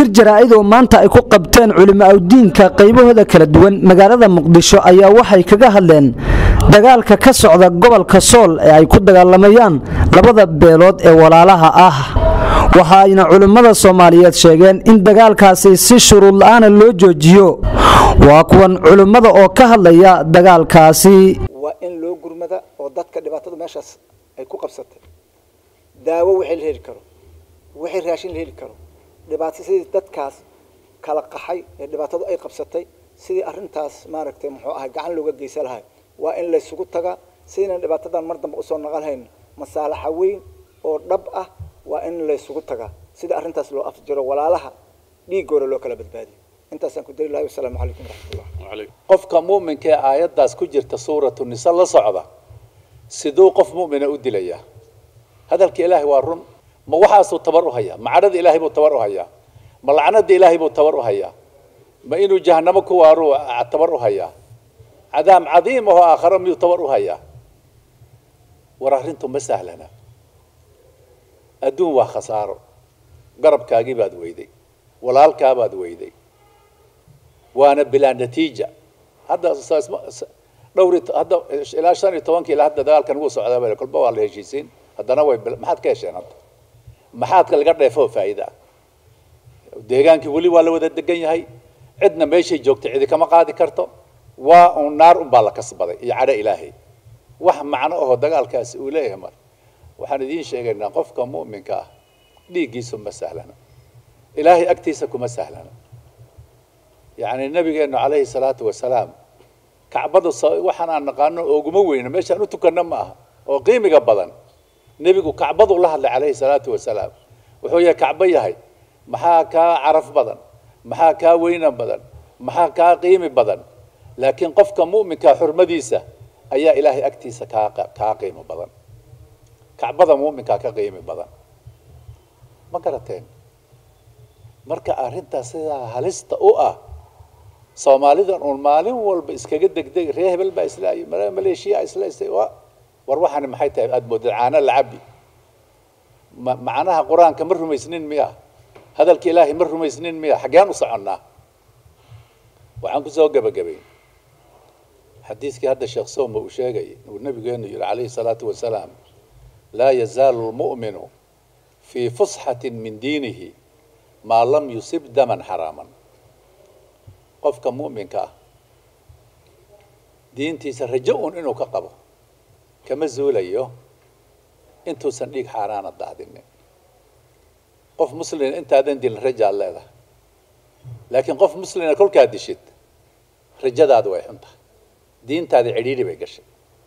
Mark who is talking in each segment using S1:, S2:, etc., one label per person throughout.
S1: shir jaraa'id oo maanta ay ku qabteen culimo awdiinka qaybahooda kala duwan magaalada muqdisho ayaa waxay kaga hadleen dagaalka ka socda gobolka sool ee ay ku dagaalamayaan labada beelood ee walaalaha ah waxa ayna culimmada soomaaliyeed sheegeen in dagaalkaasi si shuruud la'aana loo joojiyo waa kuwan culimmada oo ka hadlaya dagaalkaasi
S2: waa in loo gurmada oo dadka dhibaatada meeshaas ay ku qabsatay daawo wixii la heli karo wixii raashin la heli karo dhibaato sidii dadkaas kala qaxay ee dhibaatadu ay qabsatay sidii arrintaas maaragtay muxuu ahay gacan looga geysan lahay waa in laysugu tagaa sidaynan dhibaatadan mar dambe usoo naqalhayn masaalaxa weyn oo dhab ah waa in laysugu tagaa sidii arrintaas loo afjiro walaalaha dhiigoora loo kala badbaadiyo intaasaan ku dari lahay wasalaamu calaykum waraxmatullah
S3: qofka mu'minka ee aayaddaas ku jirta suuratu nisa la socda siduu qof mu'mina u dilayaa hadalka ilaahay waa run ma waxaasuu tabar u hayaa ma cadhada ilaahay buu tabar u hayaa ma lacnada ilaahay buu tabar u hayaa ma inuu jahanamo ku waaruu tabar u hayaa cadaam cadiim ahoo aakharo miyuu tabar u hayaa war arrintu ma sahlana adduun waa khasaaro garabkaagii baad weyday walaalkaabaad weyday waana bilaa natiija hadda dhowr hadda ilaa shan iyo tobankii ilaa hadda dagaalkan wuu socdaa bale kolba waa la heshiisiin haddana way maxaad ka hesheen hadda maxaadka laga dheefoo faa'iida ah deegaankii weli waa la wada degan yahay cidna meeshay joogtay cidi kama qaadi karto waa uun naar unbaa la kasbaday iyo cadho ilaahay wax macno ahoo dagaalkaasi uu leeyahay mar waxaan idiin sheegaynaa qofka mu'minka ah dhiiggiisu ma sahlana ilaahay agtiisa kuma sahlana yacni nabigeennu calayhi salaatu wasalaam kacbadu waxaan aan naqaano ooguma weyno meeshaan u tukanno ma aha oo qiimiga badan nebigu kacbadu la hadlay calayhi salaatu wasalaam wuxuu yahay kacbo yahay maxaa kaa caraf badan maxaa kaa weynan badan maxaa kaa qiimi badan laakiin qofka mu'minka xurmadiisa ayaa ilaahay agtiisa kaa kaa qiimo badan kacbada mu'minkaa ka qiimi badan ma garateen marka arrintaas sidaa halista u ah soomaalidan uun maalin walba iskaga degdeg ree hebel baa islaayo maleeshiya islaystay war waxaani maxay tahay aada moodad caano lacabi ma macnaha qur-aanka ma rumaysnin miya hadalka ilaahay ma rumaysnin miya xaggeen u soconnaa waxaan kusoo gebagabay xadiiskii hadda sheekh sowma uu sheegay uu nabigeenu yihi calayhi salaatu wasalaam laa yazaalu lmu'minu fii fusxatin min diinihi maa lam yusib daman xaraaman qofka mu'minka ah diintiisa rajo un inuu ka qabo kama zuulayo intuusan dhiig xaaraana daadinin qof muslina intaadan dilin rajaad leedahay laakiin qof muslina kolkaad dishid rajadaadu way xun tahay diintaadi cidhiidhi bay gashay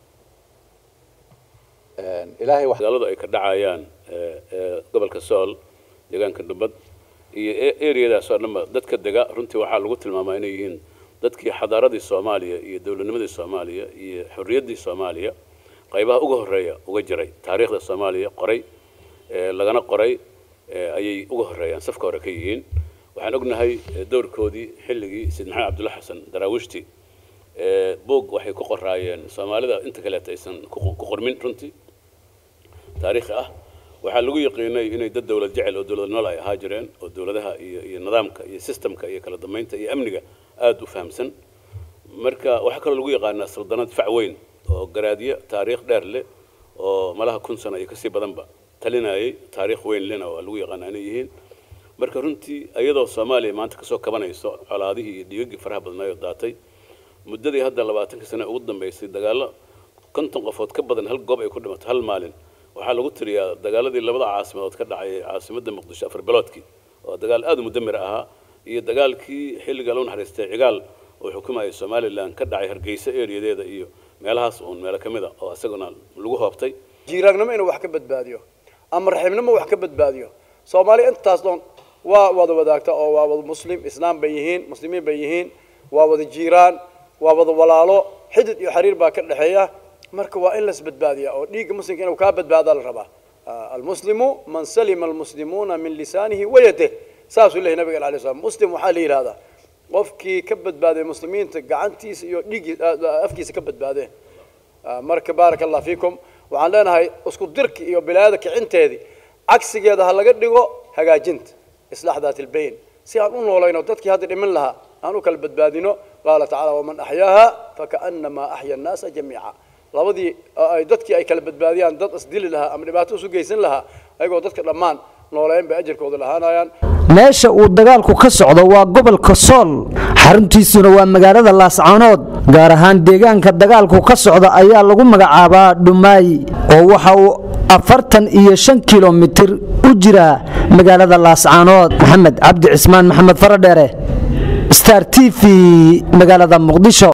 S3: ilaahay wax
S4: dagaaladu ay ka dhacayaan gobolka sool deegaanka dhumbad iyo ereyadaas oo dhanba dadka dega runtii waxaa lagu tilmaamaa inay yihiin dadkii xadaaradii soomaaliya iyo dowladnimadii soomaaliya iyo xorriyaddii soomaaliya qaybaha uga horreeya uga jiray taariikhda soomaaliya qoray lagana qoray ayay uga horreeyaan safka hore ka yihiin waxaan ognahay dowrkoodii xilligii sayid maxamed cabdulla xasan daraawiishti buog waxay ku qoraayeen soomaalida inta kaleeta aysan ku qormin runtii taariikhi ah waxaa lagu yaqiinay inay dad dowlad jecel oo dowlad nool ay ahaa jireen oo dowladaha iyo iyo nidaamka iyo sistemka iyo kala dambeynta iyo amniga aada u fahamsan marka waxaa kaloo lagu yaqaanaa saldanad fac weyn oo garaadyo taariikh dheer leh oo malaha kun sano iyo kasii badanba talinayay taariikh weyn lena waa lagu yaqaanaa inay yihiin marka runtii iyadoo soomaaliya maanta kasoo kabanayso colaadihii iyo dhiigagii faraha badnaayoo daatay muddadii hadda labaatankii sane ugu dambeysay dagaallo konton qofood ka badan hal goob ay ku dhimato hal maalin waxaa lagu tiriyaa dagaaladii labada caasimadood ka dhacay caasimadda muqdisho afar biloodkii oo dagaal aada u mudamir ahaa iyo dagaalkii xilliga loo naxariistay cigaal oo xukumayay somalilan ka dhacay hargeysa ereyadeeda iyo meelahaas uun meelo ka mid a oo isaguna lagu hoobtay
S5: jiiraagnimo inuu wax ka badbaadiyo ama raxiibnimo wax ka badbaadiyo soomaaliya intaas doon waa wada wadaagta oo waa wada muslim islaam bay yihiin muslimiin bay yihiin waa wada jiiraan waa wada walaalo xidid iyo xiriir baa ka dhexeeya marka waa in las badbaadiya oo dhiigga muslimka inuu kaa badbaadaa la rabaa almuslimu man salima almuslimuuna min lisaanihi wayadeh saasuu lehay nabiga alay slam muslim waxaa la yidhahdaa qofkii ka badbaaday muslimiinta gacantiisa iyo dhiiggii afkiisa ka badbaadeen marka baaraka allah fiikum waxaan leenahay isku dirki iyo bilaayada kicinteedii cagsigeeda ha laga dhigo hagaajinta islaax daat ilbayn si aan u noolayno dadkii hadda dhiman lahaa aan u kala badbaadino qaala tacaala waman axyaaha fakaannamaa axya annaasa jamiica labadii ay dadkii ay kala badbaadiyaan dad isdili lahaa ama dhibaato isu geysan lahaa ayagoo dadka dhammaan nooleyn bay ajarkooda lahaanayaan
S1: meesha uu dagaalku ka socdo waa gobolka sool xaruntiisuna waa magaalada laascaanood gaar ahaan deegaanka dagaalku ka socda ayaa lagu magacaabaa dhumaay oo waxa uu afartan iyo shan kilomitir u jiraa magaalada laascaanood maxamed cabdi cismaan maxamed faradheere star t v magaalada muqdisho